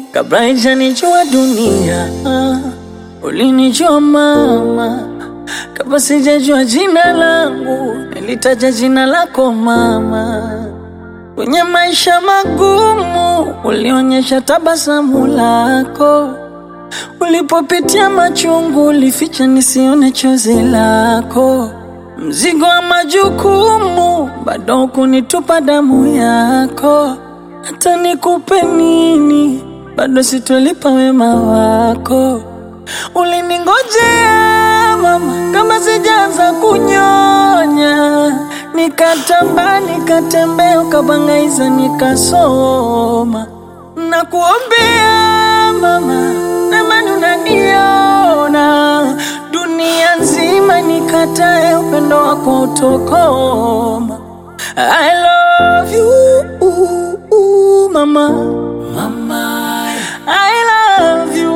kabla haijanijua dunia. Ulinijua mama, kabla sijajua jina langu, nilitaja jina lako mama. Kwenye maisha magumu, ulionyesha tabasamu lako. Ulipopitia machungu, ulificha nisione chozi lako. Mzigo wa majukumu, bado kunitupa damu yako. Hata nikupe nini, bado sitolipa wema wako. Uliningojea mama, kama sijaanza kunyonya, nikatamba nikatembea, ukabangaiza nikasoma. Nakuombea mama, namani unaniona dunia nzima, nikatae upendo wako utokoma. I love you mama, mama. I love you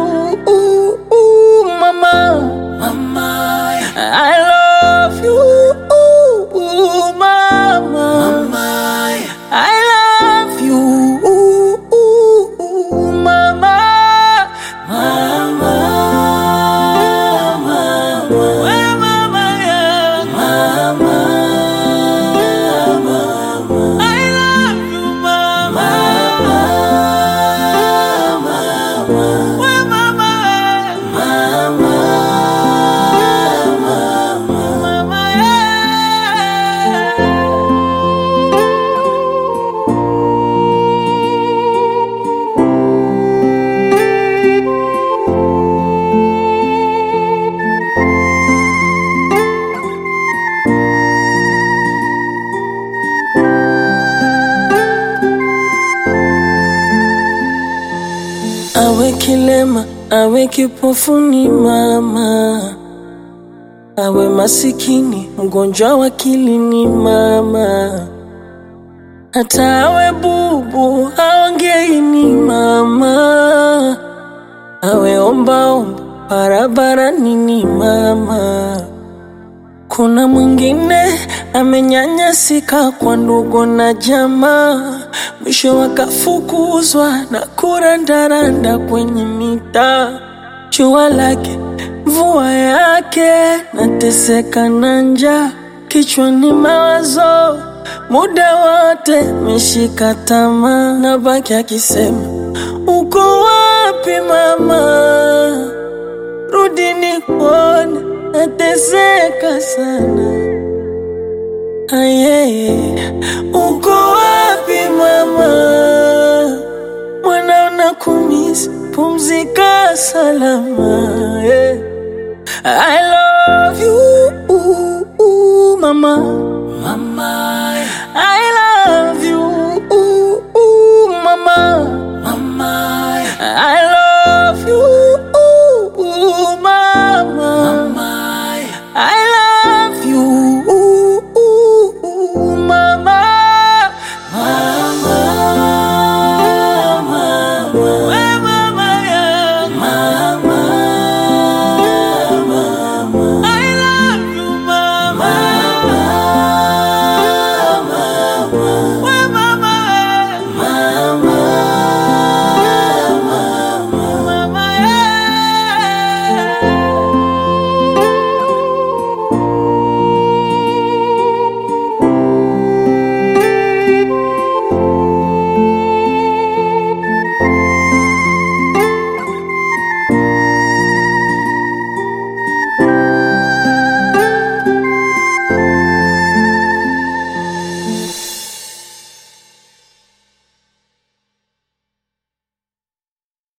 mama, mama. I love you mama, mama. I love you mama, mama. We mama yangu. I love you mama. We mama. Mama, yeah. Awe kilema, awe kipofuni mama, awe masikini, mgonjwa wa akili ni mama, hata awe bubu, aongei ni mama, awe ombaomba barabarani ni mama. Kuna mwingine amenyanyasika kwa ndugu na jamaa, mwisho wakafukuzwa na kurandaranda kwenye mitaa. Jua lake mvua yake, nateseka na njaa, kichwani mawazo muda wote meshika tamaa, na baki akisema uko wapi mama? rudi nikuone, nateseka sana. Ayeye, uko wapi mama? Mwana unakumisi, pumzika salama. yeah. I love you mama, mama.